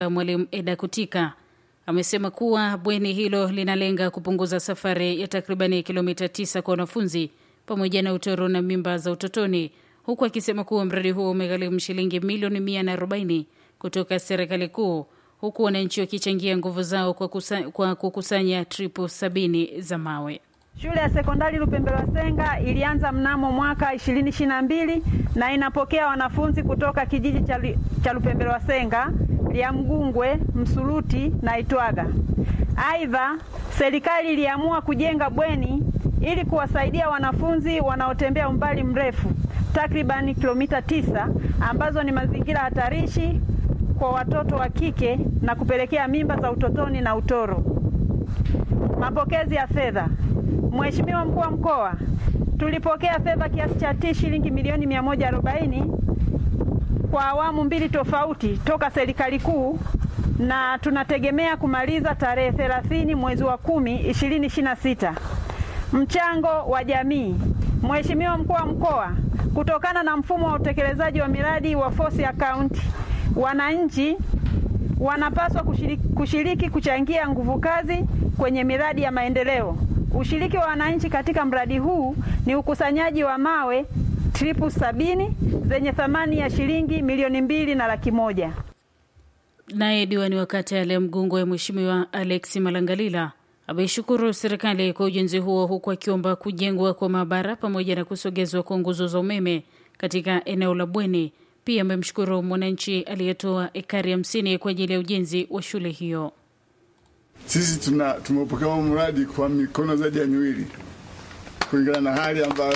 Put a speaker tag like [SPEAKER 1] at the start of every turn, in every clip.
[SPEAKER 1] Mwalimu Eda Kutika amesema kuwa bweni hilo linalenga kupunguza safari ya takribani kilomita tisa kwa wanafunzi pamoja na utoro na mimba za utotoni, huku akisema kuwa mradi huo umegharimu shilingi milioni mia na arobaini kutoka serikali kuu, huku wananchi wakichangia nguvu zao kwa, kusa, kwa kukusanya tripu sabini za mawe.
[SPEAKER 2] Shule ya sekondari Lupembelwa Senga ilianza mnamo mwaka 2022 na inapokea wanafunzi kutoka kijiji cha Lupembelwa Senga, Liamgungwe, Msuluti na Itwaga. Aidha, serikali iliamua kujenga bweni ili kuwasaidia wanafunzi wanaotembea umbali mrefu takribani kilomita tisa ambazo ni mazingira hatarishi kwa watoto wa kike na kupelekea mimba za utotoni na utoro. Mapokezi ya fedha. Mheshimiwa Mkuu wa Mkoa, tulipokea fedha kiasi cha T shilingi milioni 140 kwa awamu mbili tofauti toka serikali kuu na tunategemea kumaliza tarehe 30 mwezi wa 10 2026. Mchango wa jamii. Mheshimiwa Mkuu wa Mkoa, kutokana na mfumo wa utekelezaji wa miradi wa force account, wananchi wanapaswa kushiriki, kushiriki kuchangia nguvu kazi kwenye miradi ya maendeleo. Ushiriki wa wananchi katika mradi huu ni ukusanyaji wa mawe tripu sabini zenye thamani ya shilingi milioni mbili na laki moja.
[SPEAKER 1] Naye diwani wa kata ya Liamgungwe Mheshimiwa Alex Malangalila ameishukuru serikali kwa ujenzi huo huku akiomba kujengwa kwa maabara pamoja na kusogezwa kwa nguzo za umeme katika eneo la bweni. Pia amemshukuru mwananchi aliyetoa ekari hamsini kwa ajili ya ujenzi wa shule hiyo.
[SPEAKER 3] Sisi tuna tumeupokea mradi kwa mikono zaidi ya miwili kulingana na hali ambayo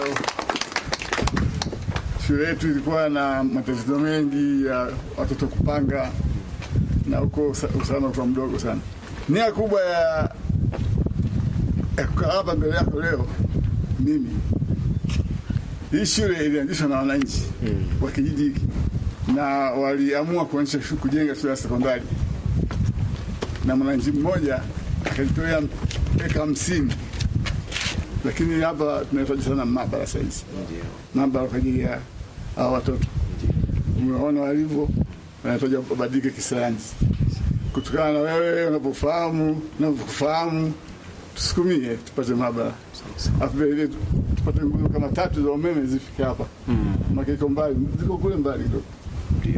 [SPEAKER 3] shule yetu ilikuwa na matatizo mengi ya watoto kupanga na huko usalama kwa mdogo sana. Nia kubwa ya kukaa hapa mbele yako leo mimi, hii shule ilianzishwa na wananchi mm. wa kijiji hiki na waliamua kuanzisha kujenga shule ya sekondari na mwananchi mmoja akajitolea eka hamsini, lakini hapa tunahitaji sana maabara saizi, maabara kwa ajili ya hawa watoto. Umeona walivyo, wanahitaji wabadilike kisayansi, kutokana na wewe unapofahamu unavyofahamu, tusukumie tupate maabara, afu vile tupate nguzo kama tatu za umeme zifike hapa, maana iko mbali, ziko kule mbali kidogo. Ndio.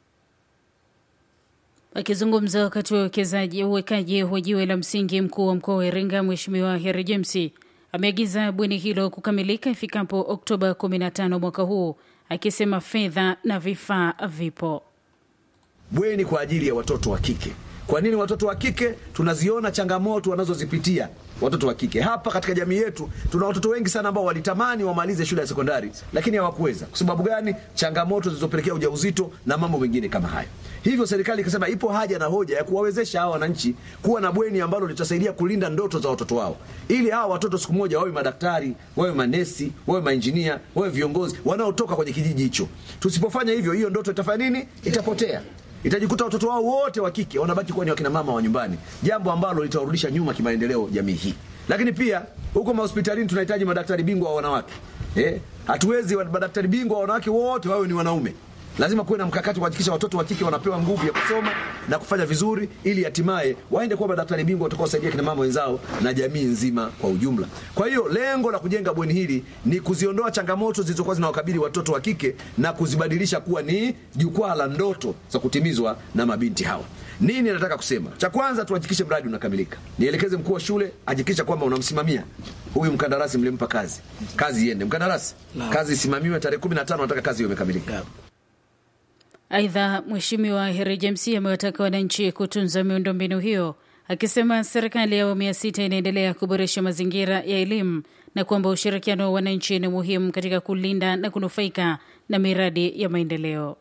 [SPEAKER 1] Akizungumza wakati wa uwekezaji uwekaji wa jiwe la msingi, mkuu wa mkoa wa Iringa Mheshimiwa Heri James ameagiza bweni hilo kukamilika ifikapo Oktoba 15 mwaka huu, akisema fedha na vifaa vipo.
[SPEAKER 4] Bweni kwa ajili ya watoto wa kike. Kwa nini watoto wa kike? Tunaziona changamoto wanazozipitia watoto wa kike hapa katika jamii yetu. Tuna watoto wengi sana ambao walitamani wamalize shule ya sekondari, lakini hawakuweza. Kwa sababu gani? Changamoto zilizopelekea ujauzito na mambo mengine kama hayo. Hivyo serikali ikasema ipo haja na hoja ya kuwawezesha hawa wananchi kuwa na bweni ambalo litasaidia kulinda ndoto za watoto wao, ili hawa watoto siku moja wawe madaktari, wawe manesi, wawe mainjinia, wawe viongozi wanaotoka kwenye kijiji hicho. Tusipofanya hivyo, hiyo ndoto itafanya nini? Itapotea itajikuta watoto wao wote wa kike wanabaki kuwa ni wakina mama wa nyumbani, jambo ambalo litawarudisha nyuma kimaendeleo jamii hii. Lakini pia huko mahospitalini tunahitaji madaktari bingwa wa wanawake eh, hatuwezi madaktari bingwa wa wanawake wote wawe ni wanaume. Lazima kuwe na mkakati kuhakikisha watoto wa kike wanapewa nguvu ya kusoma na kufanya vizuri, ili hatimaye waende kuwa madaktari bingwa watakaosaidia kina mama wenzao na jamii nzima kwa ujumla. Kwa hiyo lengo la kujenga bweni hili ni kuziondoa changamoto zilizokuwa zinawakabili watoto wa kike na kuzibadilisha kuwa ni jukwaa la ndoto za kutimizwa na mabinti hawa. Nini nataka kusema? Cha kwanza, tuhakikishe mradi unakamilika. Nielekeze mkuu wa shule hakikisha kwamba unamsimamia huyu mkandarasi, mlimpa kazi, kazi iende. Mkandarasi, kazi isimamiwe, tarehe 15 nataka kazi hiyo imekamilika.
[SPEAKER 1] Aidha, Mheshimiwa Heri James amewataka wananchi kutunza miundombinu hiyo, akisema serikali ya awamu ya sita inaendelea kuboresha mazingira ya elimu na kwamba ushirikiano wa wananchi ni muhimu katika kulinda na kunufaika na miradi ya maendeleo.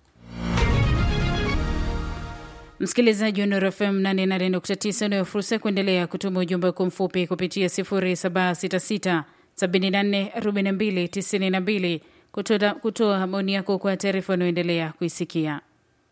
[SPEAKER 1] Msikilizaji wa Nuru FM 88.9 unayo fursa ya kuendelea kutuma ujumbe kwa mfupi kupitia 0766 74 42 92 kutoa, kutoa maoni yako kwa taarifa unayoendelea kuisikia.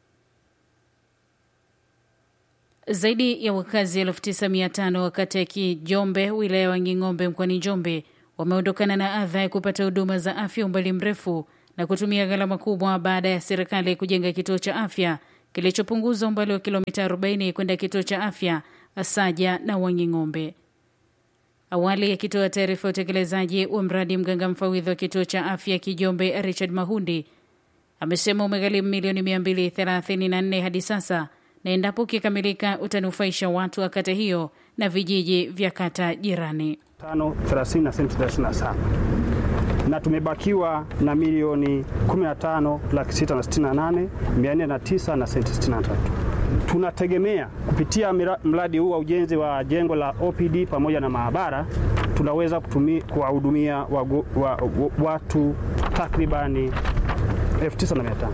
[SPEAKER 1] Zaidi ya wakazi elfu tisa mia tano wa kata ya Kijombe wilaya ya Wanging'ombe mkoani Njombe wameondokana na adha ya kupata huduma za afya umbali mrefu na kutumia gharama kubwa baada ya serikali kujenga kituo cha afya kilichopunguza umbali wa kilomita 40 kwenda kituo cha afya Asaja na Wanging'ombe. Awali akitoa taarifa ya utekelezaji wa mradi, mganga mfawidhi wa kituo cha afya Kijombe Richard Mahundi amesema umegharimu milioni 234 hadi sasa, na endapo ukikamilika utanufaisha watu wa kata hiyo na vijiji vya kata jirani.
[SPEAKER 5] 5 na senti 37 na tumebakiwa na milioni 15 laki sita na sitini na nane mia nne na tisa na senti 63. Tunategemea kupitia mradi huu wa ujenzi wa jengo la OPD pamoja na maabara tunaweza kuwahudumia wa, wa, watu takribani 9500.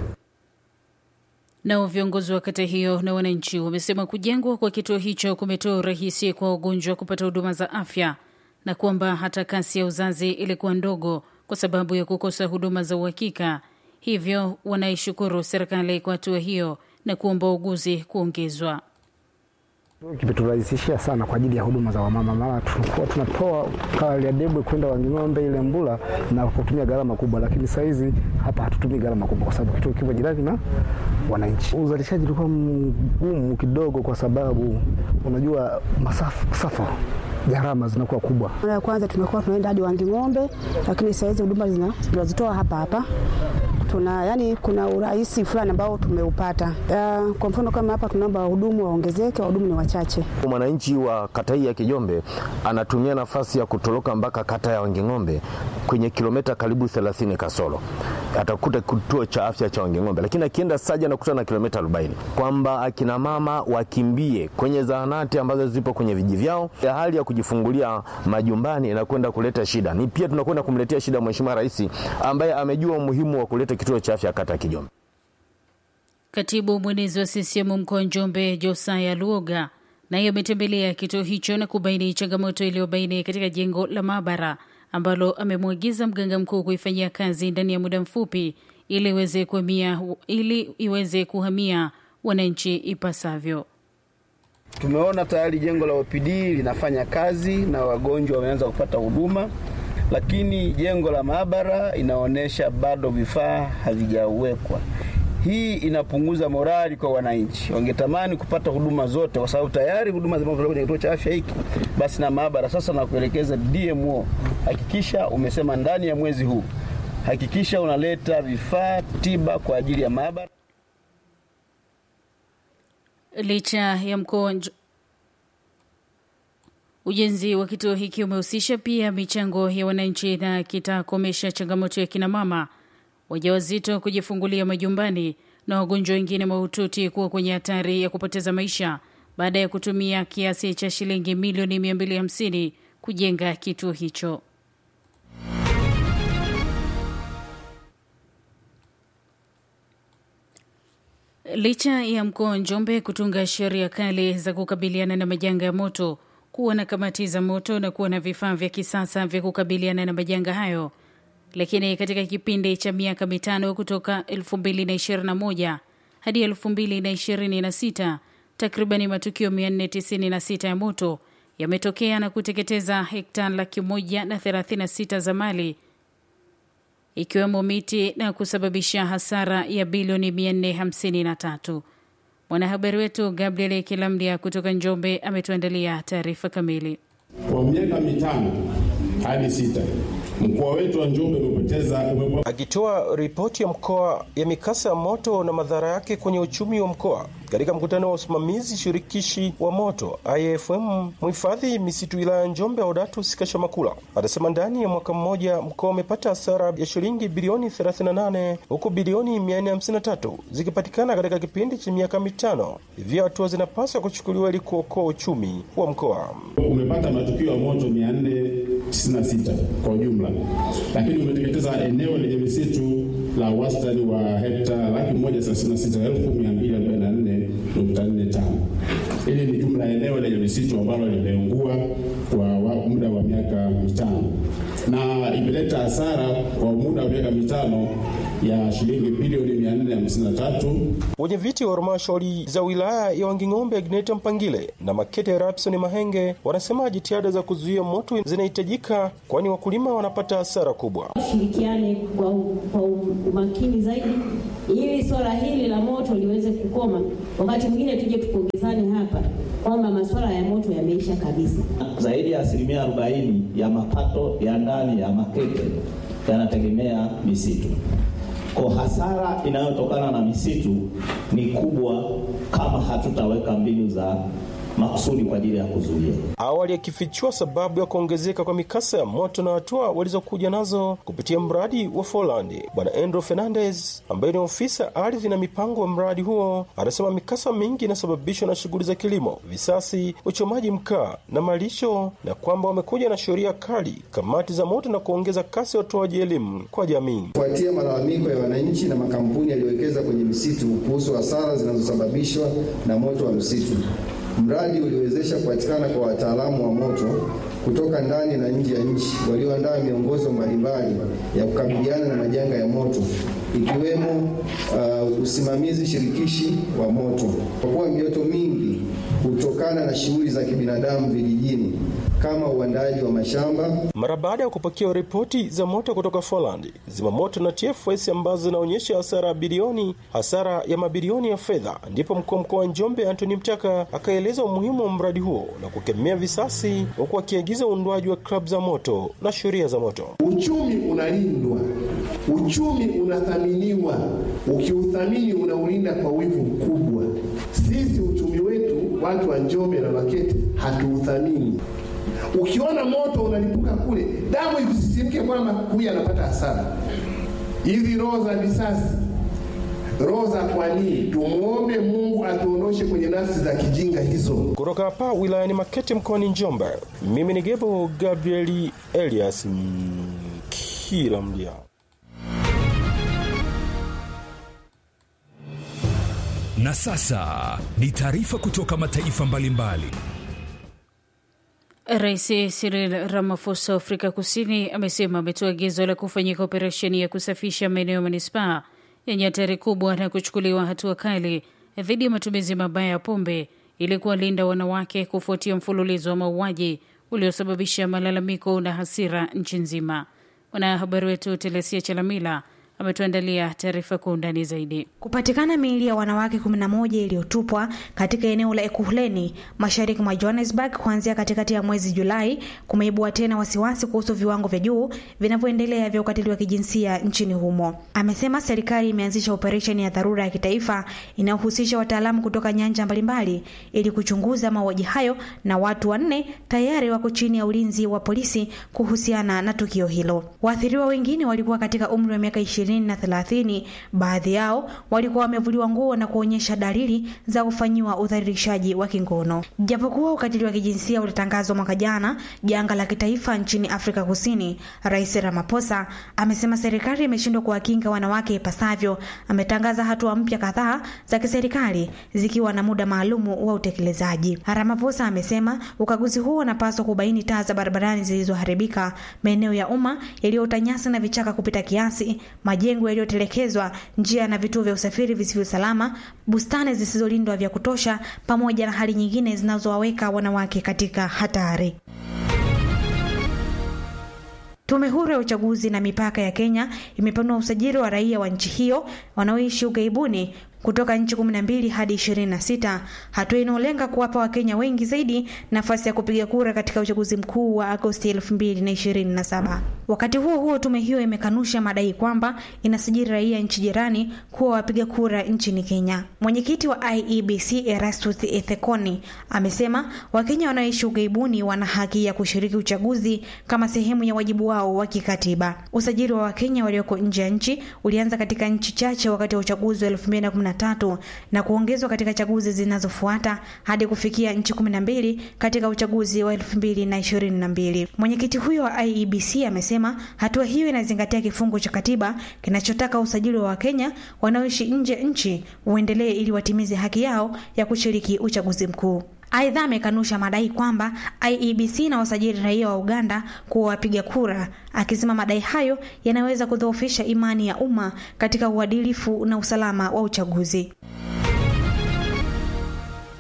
[SPEAKER 1] Nao viongozi wa kata hiyo na wananchi wamesema kujengwa kwa kituo hicho kumetoa urahisi kwa wagonjwa kupata huduma za afya na kwamba hata kasi ya uzazi ilikuwa ndogo kwa sababu ya kukosa huduma za uhakika. Hivyo wanaishukuru serikali kwa hatua hiyo na kuomba uguzi kuongezwa.
[SPEAKER 6] Kimeturahisishia sana kwa ajili ya huduma za wamama, mara tulikuwa tunatoa Kaliadebwe kwenda Wanging'ombe ile Mbula na kutumia gharama kubwa, lakini saa hizi hapa hatutumii gharama kubwa kwa sababu kituo kipo jirani na wananchi. Uzalishaji ulikuwa mgumu kidogo, kwa sababu unajua masafa gharama zinakuwa kubwa.
[SPEAKER 7] Mara ya kwanza tumekuwa tunaenda hadi Wanging'ombe, lakini saa hizi huduma tunazitoa hapa hapa tuna yani, kuna urahisi fulani ambao tumeupata. Uh, kwa mfano kama hapa tunaomba wahudumu waongezeke, wahudumu ni wachache.
[SPEAKER 8] Mwananchi wa kata hii ya Kijombe anatumia nafasi ya kutoroka mpaka kata ya Wanging'ombe kwenye kilomita karibu 30 kasoro atakuta kituo cha afya cha Wanging'ombe, lakini akienda Saja anakuta na kilomita 40, kwamba akina mama wakimbie kwenye zahanati ambazo zipo kwenye vijiji vyao. Hali ya kujifungulia majumbani inakwenda kuleta shida. Ni pia tunakwenda kumletea shida Mheshimiwa Rais ambaye amejua umuhimu wa kuleta kituo cha afya kata ya Kijombe.
[SPEAKER 1] Katibu mwenezi wa CCM mkoa wa Njombe Josaya Luoga naye ametembelea kituo hicho na kubaini changamoto iliyobaini katika jengo la maabara ambalo amemwagiza mganga mkuu kuifanyia kazi ndani ya muda mfupi ili iweze kuhamia ili iweze kuhamia wananchi ipasavyo.
[SPEAKER 9] Tumeona tayari jengo la OPD linafanya kazi na wagonjwa wameanza kupata huduma, lakini jengo la maabara inaonyesha bado vifaa havijawekwa. Hii inapunguza morali kwa wananchi, wangetamani kupata huduma zote, kwa sababu tayari huduma zinazotolewa kwenye kituo cha afya hiki, basi na maabara. Sasa na kuelekeza DMO, hakikisha umesema ndani ya mwezi huu, hakikisha unaleta vifaa tiba kwa ajili ya maabara.
[SPEAKER 1] Licha ya mkoa ujenzi wa kituo hiki umehusisha pia michango ya wananchi na kitakomesha changamoto ya kinamama wajawazito kujifungulia majumbani na wagonjwa wengine mahututi kuwa kwenye hatari ya kupoteza maisha baada ya kutumia kiasi cha shilingi milioni 250 kujenga kituo hicho. Licha ya mkoa wa Njombe kutunga sheria kali za kukabiliana na majanga ya moto, kuwa na kamati za moto na kuwa na vifaa vya kisasa vya kukabiliana na majanga hayo lakini katika kipindi cha miaka mitano kutoka 2021 hadi 2026 takribani matukio 496 ya moto yametokea na kuteketeza hekta laki moja na 36 za mali ikiwemo miti na kusababisha hasara ya bilioni 453. Mwanahabari wetu Gabriel Kilamdia kutoka Njombe ametuandalia taarifa kamili.
[SPEAKER 10] Kwa miaka mitano hadi sita mkoa wetu wa Njombe umepoteza.
[SPEAKER 11] Akitoa ripoti ya mkoa ya mikasa ya moto na madhara yake kwenye uchumi wa mkoa katika mkutano wa usimamizi shirikishi wa moto IFM, mhifadhi misitu wilaya ya Njombe Audatus Kashamakula anasema ndani ya mwaka mmoja mkoa umepata hasara ya shilingi bilioni 38 huku bilioni 453 zikipatikana katika kipindi cha miaka mitano. Hivyo hatua zinapaswa kuchukuliwa ili kuokoa uchumi wa mkoa.
[SPEAKER 10] Umepata matukio ya moto 496 kwa ujumla, lakini umeteketeza eneo lenye misitu la wastani wa hekta laki moja thelathini na sita elfu mia mbili arobaini na nne nukta nne tano. Hili ni jumla eneo lenye misitu ambalo limeungua kwa muda wa miaka mitano na imeleta hasara kwa muda wa miaka mitano ya shilingi bilioni mia nne hamsini na tatu.
[SPEAKER 11] Wenye viti wa halmashauri za wilaya ya Wanging'ombe Agneta Mpangile na Makete Rapson Mahenge wanasema jitihada za kuzuia moto zinahitajika, kwani wakulima wanapata hasara kubwa.
[SPEAKER 12] Shirikiane kwa, kwa umakini zaidi ili swala hili la moto liweze kukoma, wakati mwingine tuje tupongezane hapa kwamba masuala ya moto yameisha kabisa.
[SPEAKER 13] Zaidi ya asilimia 40 ya mapato ya ndani ya Makete yanategemea misitu. Kwa hasara inayotokana na misitu ni kubwa kama hatutaweka mbinu za makusudi kwa ajili ya kuzuia.
[SPEAKER 11] Awali akifichua sababu ya kuongezeka kwa mikasa ya moto na hatua walizokuja nazo kupitia mradi wa Folandi, Bwana Andrew Fernandez ambaye ni ofisa ardhi na mipango wa mradi huo anasema mikasa mingi inasababishwa na shughuli za kilimo, visasi, uchomaji mkaa na malisho, na kwamba wamekuja na sheria kali, kamati za moto na kuongeza kasi ya utoaji elimu kwa jamii.
[SPEAKER 14] Kufuatia malalamiko ya wananchi na makampuni yaliyowekeza kwenye misitu kuhusu hasara zinazosababishwa na moto wa msitu Mradi uliwezesha kupatikana kwa wataalamu wa moto kutoka ndani na nje ya nchi walioandaa miongozo mbalimbali ya kukabiliana na majanga ya moto ikiwemo uh, usimamizi shirikishi wa moto, kwa kuwa mioto mingi hutokana na shughuli za kibinadamu vijijini kama uandaaji wa mashamba.
[SPEAKER 11] Mara baada ya kupokea ripoti za moto kutoka Poland, zimamoto na TFS ambazo zinaonyesha hasara ya bilioni hasara ya mabilioni ya fedha, ndipo mkuu wa mkoa wa Njombe Anthony Mtaka akaeleza umuhimu wa mradi huo na kukemea visasi, huku akiagiza uundwaji wa klabu za moto na sheria za moto.
[SPEAKER 15] Uchumi unalindwa, uchumi unathaminiwa. Ukiuthamini unaulinda kwa wivu mkubwa. Sisi uchumi wetu, watu wa Njombe na Makete, hatuuthamini. Ukiona moto unalipuka kule, damu ikusisimke kwamba huyu anapata hasara. Hizi roho za visasi, roho za kwa nini? Tumwombe Mungu atuondoshe kwenye nafsi za kijinga hizo.
[SPEAKER 11] Kutoka hapa wilayani Makete mkoani Njombe, mimi ni Gebo Gabrieli Elias kila mdia.
[SPEAKER 16] Na sasa ni taarifa kutoka mataifa mbalimbali.
[SPEAKER 1] Rais Cyril Ramaphosa wa Afrika Kusini amesema ametoa agizo la kufanyika operesheni ya kusafisha maeneo ya manispaa yenye hatari kubwa na kuchukuliwa hatua kali dhidi ya matumizi mabaya ya pombe ili kuwalinda wanawake kufuatia mfululizo wa mauaji uliosababisha malalamiko na hasira nchi nzima. Mwanahabari wetu Telesia Chalamila ametuandalia taarifa kwa undani zaidi.
[SPEAKER 17] Kupatikana miili ya wanawake 11 iliyotupwa katika eneo la Ekuhleni mashariki mwa Johannesburg kuanzia katikati ya mwezi Julai kumeibua tena wasiwasi kuhusu viwango vya juu vinavyoendelea vya ukatili wa kijinsia nchini humo. Amesema serikali imeanzisha operesheni ya dharura ya kitaifa inayohusisha wataalamu kutoka nyanja mbalimbali ili kuchunguza mauaji hayo, na watu wanne tayari wako chini ya ulinzi wa polisi kuhusiana na tukio hilo. Waathiriwa wengine walikuwa katika umri wa miaka ishirini na thelathini. Baadhi yao walikuwa wamevuliwa nguo na kuonyesha dalili za kufanyiwa udhalilishaji wa kingono. Japokuwa ukatili wa kijinsia ulitangazwa mwaka jana janga la kitaifa nchini Afrika Kusini, Rais Ramaphosa amesema serikali imeshindwa kuwakinga wanawake ipasavyo. Ametangaza hatua mpya kadhaa za kiserikali zikiwa na muda maalumu wa utekelezaji. Ramaphosa amesema ukaguzi huo unapaswa kubaini taa za barabarani zilizoharibika, maeneo ya umma yaliyoota nyasi na vichaka kupita kiasi majengo yaliyotelekezwa, njia na vituo vya usafiri visivyo salama, bustani zisizolindwa vya kutosha, pamoja na hali nyingine zinazowaweka wanawake katika hatari. Tume huru ya uchaguzi na mipaka ya Kenya imepanua usajili wa raia wa nchi hiyo wanaoishi ughaibuni kutoka nchi 12 hadi 26, hatua inayolenga kuwapa Wakenya wengi zaidi nafasi ya kupiga kura katika uchaguzi mkuu wa Agosti 2027. Wakati huo huo, tume hiyo imekanusha madai kwamba inasajili raia nchi jirani kuwa wapiga kura nchini Kenya. Mwenyekiti wa IEBC Erastus Ethekoni amesema Wakenya wanaoishi ughaibuni wana haki ya kushiriki uchaguzi kama sehemu ya wajibu wao wa kikatiba. Usajili wa Wakenya walioko nje ya nchi ulianza katika nchi chache wakati wa uchaguzi wa 2010 tatu na kuongezwa katika chaguzi zinazofuata hadi kufikia nchi 12 katika uchaguzi wa 2022. Mwenyekiti huyo wa IEBC amesema hatua hiyo inazingatia kifungu cha katiba kinachotaka usajili wa Wakenya wanaoishi nje nchi uendelee ili watimize haki yao ya kushiriki uchaguzi mkuu. Aidha, amekanusha madai kwamba IEBC na wasajili raia wa Uganda kuwa wapiga kura, akisema madai hayo yanaweza kudhoofisha imani ya umma katika uadilifu na usalama wa uchaguzi.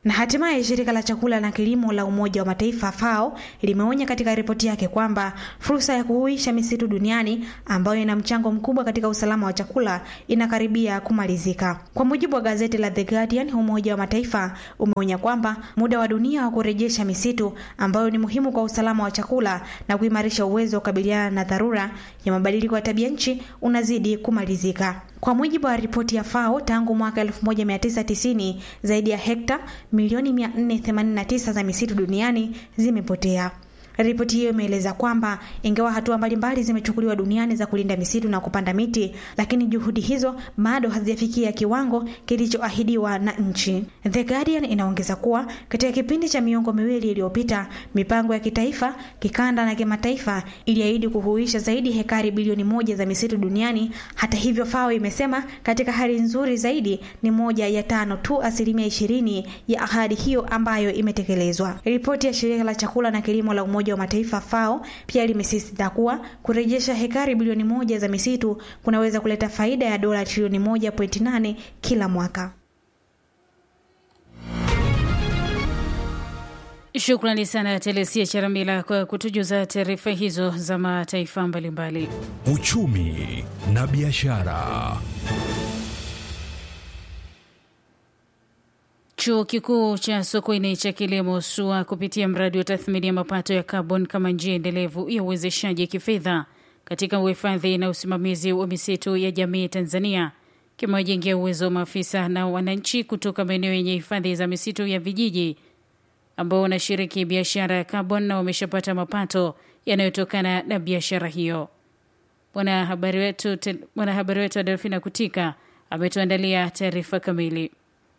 [SPEAKER 17] Na hatimaye shirika la chakula na kilimo la Umoja wa Mataifa FAO limeonya katika ripoti yake kwamba fursa ya kuhuisha misitu duniani ambayo ina mchango mkubwa katika usalama wa chakula inakaribia kumalizika. Kwa mujibu wa gazeti la The Guardian, Umoja wa Mataifa umeonya kwamba muda wa dunia wa kurejesha misitu ambayo ni muhimu kwa usalama wa chakula na kuimarisha uwezo wa kukabiliana na dharura ya mabadiliko ya tabia nchi unazidi kumalizika. Kwa mujibu wa ripoti ya FAO, tangu mwaka 1990 zaidi ya hekta milioni 489 za misitu duniani zimepotea. Ripoti hiyo imeeleza kwamba ingawa hatua mbalimbali zimechukuliwa duniani za kulinda misitu na kupanda miti, lakini juhudi hizo bado hazijafikia kiwango kilichoahidiwa na nchi. The Guardian inaongeza kuwa katika kipindi cha miongo miwili iliyopita, mipango ya kitaifa, kikanda na kimataifa iliahidi kuhuisha zaidi hekari bilioni moja za misitu duniani. Hata hivyo, FAO imesema katika hali nzuri zaidi ni moja ya tano tu, asilimia ishirini ya ahadi hiyo ambayo imetekelezwa. Ripoti ya shirika la chakula na kilimo la Umoja wa Mataifa FAO pia limesisitiza kuwa kurejesha hekari bilioni moja za misitu kunaweza kuleta faida ya dola trilioni 1.8 kila mwaka.
[SPEAKER 1] Shukrani sana Telesia Charamila kwa kutujuza taarifa hizo za mataifa mbalimbali.
[SPEAKER 16] Uchumi na biashara.
[SPEAKER 1] Chuo Kikuu cha Sokoine cha kilimo SUA kupitia mradi wa tathmini ya mapato ya kaboni kama njia endelevu ya uwezeshaji kifedha katika uhifadhi na usimamizi wa misitu ya jamii Tanzania kimewajengea uwezo wa maafisa na wananchi kutoka maeneo yenye hifadhi za misitu ya vijiji ambao wanashiriki biashara ya kaboni na wameshapata mapato yanayotokana na biashara hiyo. Mwanahabari wetu mwanahabari wetu Adelfina Kutika ametuandalia taarifa kamili.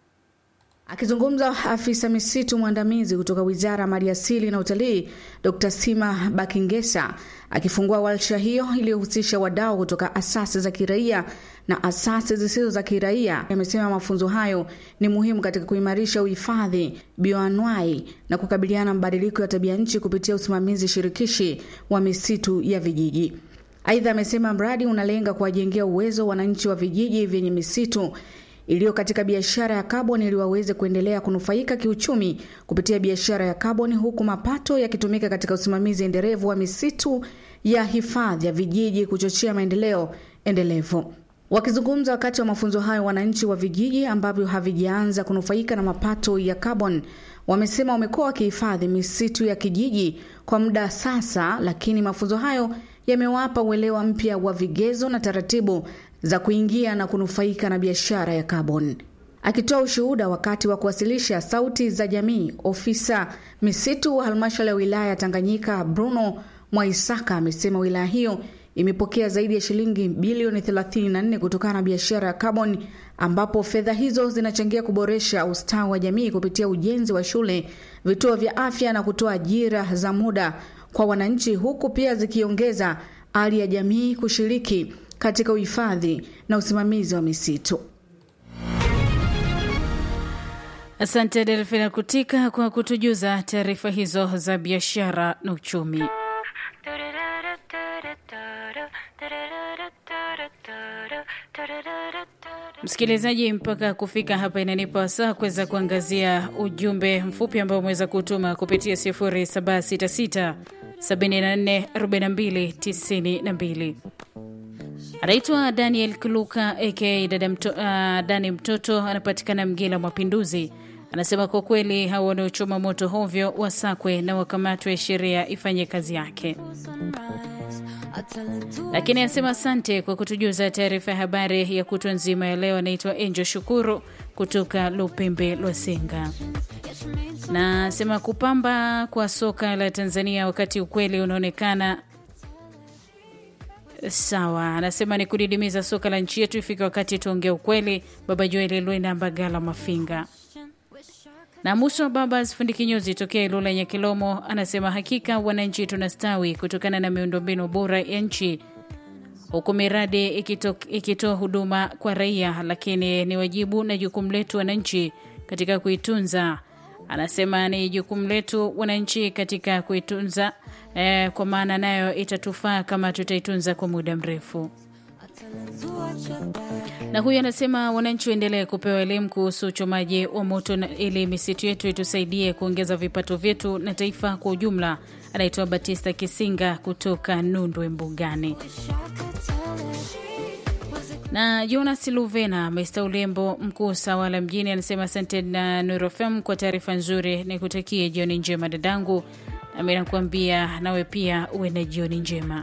[SPEAKER 18] Akizungumza afisa misitu mwandamizi kutoka Wizara ya Maliasili na Utalii, Dr. Sima Bakingesa akifungua warsha hiyo iliyohusisha wadau kutoka asasi za kiraia na asasi zisizo za kiraia, amesema mafunzo hayo ni muhimu katika kuimarisha uhifadhi, bioanuai na kukabiliana na mabadiliko ya tabia nchi kupitia usimamizi shirikishi wa misitu ya vijiji. Aidha, amesema mradi unalenga kuwajengea uwezo wananchi wa vijiji vyenye misitu iliyo katika biashara ya kaboni ili waweze kuendelea kunufaika kiuchumi kupitia biashara ya kaboni huku mapato yakitumika katika usimamizi endelevu wa misitu ya hifadhi ya vijiji kuchochea maendeleo endelevu. Wakizungumza wakati wa mafunzo hayo, wananchi wa vijiji ambavyo havijaanza kunufaika na mapato ya kaboni wamesema wamekuwa wakihifadhi misitu ya kijiji kwa muda sasa, lakini mafunzo hayo yamewapa uelewa mpya wa vigezo na taratibu za kuingia na kunufaika na biashara ya kaboni. Akitoa ushuhuda wakati wa kuwasilisha sauti za jamii, ofisa misitu wa halmashauri ya wilaya ya Tanganyika Bruno Mwaisaka amesema wilaya hiyo imepokea zaidi ya shilingi bilioni 34 kutokana na biashara ya kaboni, ambapo fedha hizo zinachangia kuboresha ustawi wa jamii kupitia ujenzi wa shule, vituo vya afya na kutoa ajira za muda kwa wananchi, huku pia zikiongeza hali ya jamii kushiriki katika uhifadhi na usimamizi wa misitu.
[SPEAKER 1] Asante Delfina Kutika kwa kutujuza taarifa hizo za biashara na uchumi. Msikilizaji, mpaka kufika hapa inanipa wasaa kuweza kuangazia ujumbe mfupi ambao umeweza kutuma kupitia 0766 74 42 92. Anaitwa Daniel Kuluka aka dada mto, uh, Dani Mtoto, anapatikana Mgela Mapinduzi. Anasema kwa kweli hao wanaochoma moto hovyo wasakwe na wakamatwe, sheria ifanye kazi yake. Lakini anasema asante kwa kutujuza taarifa ya habari ya kutwa nzima ya leo. Anaitwa Angel Shukuru kutoka Lupembe Lwasenga na anasema kupamba kwa soka la Tanzania wakati ukweli unaonekana sawa. Anasema ni kudidimiza soka la nchi yetu, ifike wakati tuongee ukweli. Baba Joel Lwena Mbagala Mafinga na Musa Babas fundi kinyozi tokea Ilula yenye Kilomo anasema hakika wananchi tunastawi kutokana na miundombinu bora ya nchi, huku miradi ikitoa huduma kwa raia, lakini ni wajibu na jukumu letu wananchi katika kuitunza. Anasema ni jukumu letu wananchi katika kuitunza eh, kwa maana nayo itatufaa kama tutaitunza kwa muda mrefu. Na huyu anasema wananchi waendelee kupewa elimu kuhusu uchomaji wa moto na ili misitu yetu itusaidie kuongeza vipato vyetu na taifa kwa ujumla. Anaitwa Batista Kisinga kutoka Nundwe Mbugani. Na Jonas Luvena Mr Ulembo, mkuu Sawala mjini, anasema asante na Nurofem kwa taarifa nzuri, nikutakie jioni njema dadangu, nami nakuambia nawe pia uwe na jioni njema.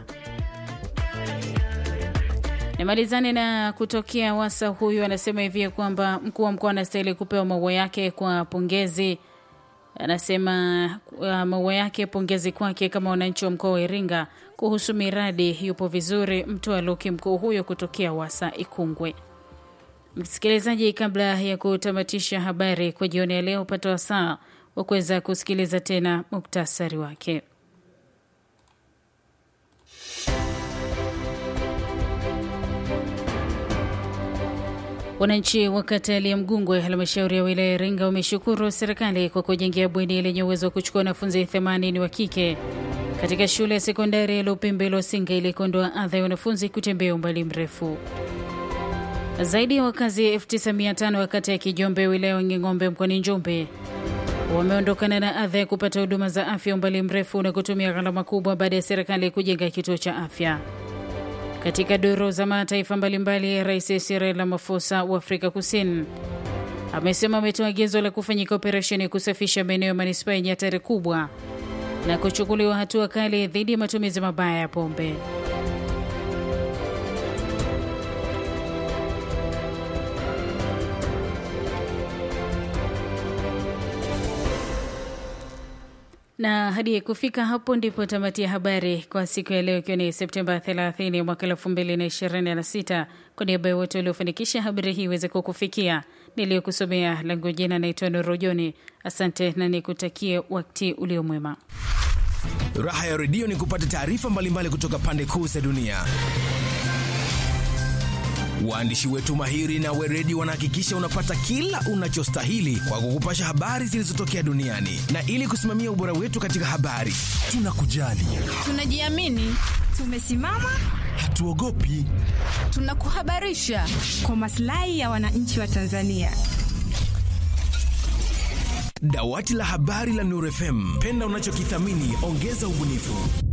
[SPEAKER 1] Nimalizane na kutokea wasa. Huyu anasema hivi kwamba mkuu wa mkoa anastahili kupewa maua yake kwa pongezi. Anasema uh, maua yake pongezi kwake kama wananchi wa mkoa wa Iringa kuhusu miradi yupo vizuri. Mtoa Luki mkuu huyo kutokea wasa Ikungwe. Msikilizaji, kabla ya kutamatisha habari kwa jioni ya leo, upata wasaa wa kuweza kusikiliza tena muktasari wake. Wananchi wa kata ya Mgungwe, halmashauri ya wilaya ya Iringa, wameshukuru serikali kwa kujengea bweni lenye uwezo wa kuchukua wanafunzi 80 wa kike katika shule ya sekondari ya Lupembe Losinga ili kuondoa adha ya wanafunzi kutembea umbali mrefu. Zaidi ya wakazi 9500 wa kata ya Kijombe, wilaya ya Nging'ombe, mkoani Njombe wameondokana na adha ya kupata huduma za afya umbali mrefu na kutumia gharama kubwa baada ya serikali kujenga kituo cha afya. Katika duru za mataifa mbalimbali, Rais Cyril Ramaphosa wa Afrika Kusini amesema ametoa agizo la kufanyika operesheni ya kusafisha maeneo ya manispaa yenye hatari kubwa na kuchukuliwa hatua kali dhidi ya matumizi mabaya ya pombe. na hadi kufika hapo ndipo tamati ya habari kwa siku ya leo, ikiwa ni Septemba 30 mwaka 2026. Kwa niaba ya wote waliofanikisha habari hii iweze kukufikia, niliyokusomea langu jina naitwa Norojoni. Asante na nikutakie wakati uliomwema.
[SPEAKER 19] Raha ya redio ni kupata taarifa mbalimbali kutoka pande kuu za dunia. Waandishi wetu mahiri na weredi wanahakikisha unapata kila unachostahili kwa kukupasha habari zilizotokea duniani, na ili kusimamia ubora wetu katika habari, tunakujali,
[SPEAKER 20] tunajiamini, tumesimama,
[SPEAKER 19] hatuogopi,
[SPEAKER 20] tunakuhabarisha kwa maslahi ya wananchi wa Tanzania.
[SPEAKER 19] Dawati la habari la Nuru FM, penda unachokithamini, ongeza ubunifu.